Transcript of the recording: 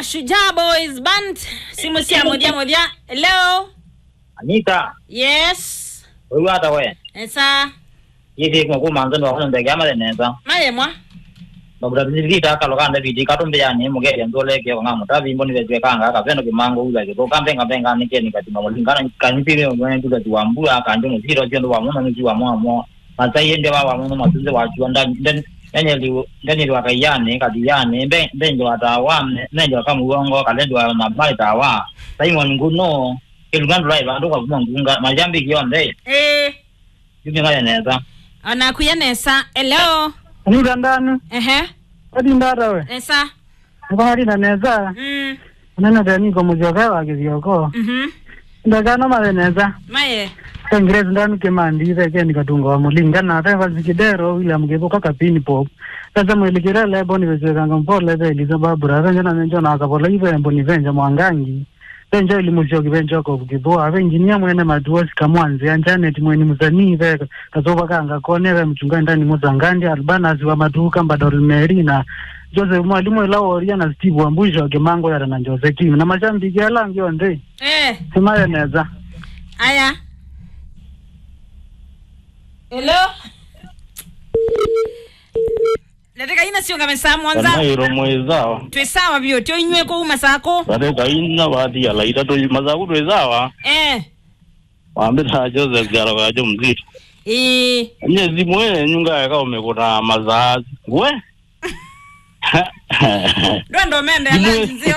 Shujaa Boys Band. Simu sia moja moja. Hello. Anita, Yes. wewe hata we. Esa. Yidi kwa kuma nzendo wa kunde gama de neza. Maye mwa. Babura bidi ta kalo kande bidi ka tumbe yani mu ge ndo le ke nga muta bi mboni be ka nga ka beno ke mango uza ke ko kambe nga benga ni ke ni ka timo lingana ka ni pile ngwe ndu ka tuwa mbula ka ndo ziro jendo wa mo ni wa mo mo. Mata yende wa wa mo ma tunze wa ju nda nden enye li ndeni li wa ka yani ka di yani be be ndo ata wa ne ndo ka mu wongo ka le ndo wa ma ba ta wa. Sai mo nguno ke lugando lai ba ndo ka mo ngunga majambi kionde. Eh. Yubi nga neza. Ona kuya nesa. Hello. Anita ndani Ehe. adi ndara we Esa. ngwari na neza Mm. nana tani ko mujoka wa kizioko Mhm. ndagana male neza Maye. kangres ndani ke mandi ve ke ni katunga wa mulinga na ta vazikidero William Gebo kaka pini pop sasa mwelikira lebo ni vezeka ngampole ve liza babura venja na menjo na akapola ive embo ni venja mwangangi venja ili mushoki venja ko kibo ave engineer mwene maduosi kamwanzi anjanet mweni musanii ve kazoba kanga kone ve mchunga ndani muzangandi albanas wa maduka mbadol meri na Joseph mwalimu elaworia na Steve Wambusho kemango yara na Jose Kim na mashambiki alangi onde Eh. simaye neza Aya. Hello. Nataka ina sio kama saa mwanza. kanairo mwezawa Twesawa byo tyo inywe ko uma sako. kare kaina bathi ala itatu mazaku twezawa Eh. wambira joseph jaro kajo mzito Eh. nye zimwe nyunga yaka umekuna mazazi we Ndo ndo mende Jimwe- ala nzio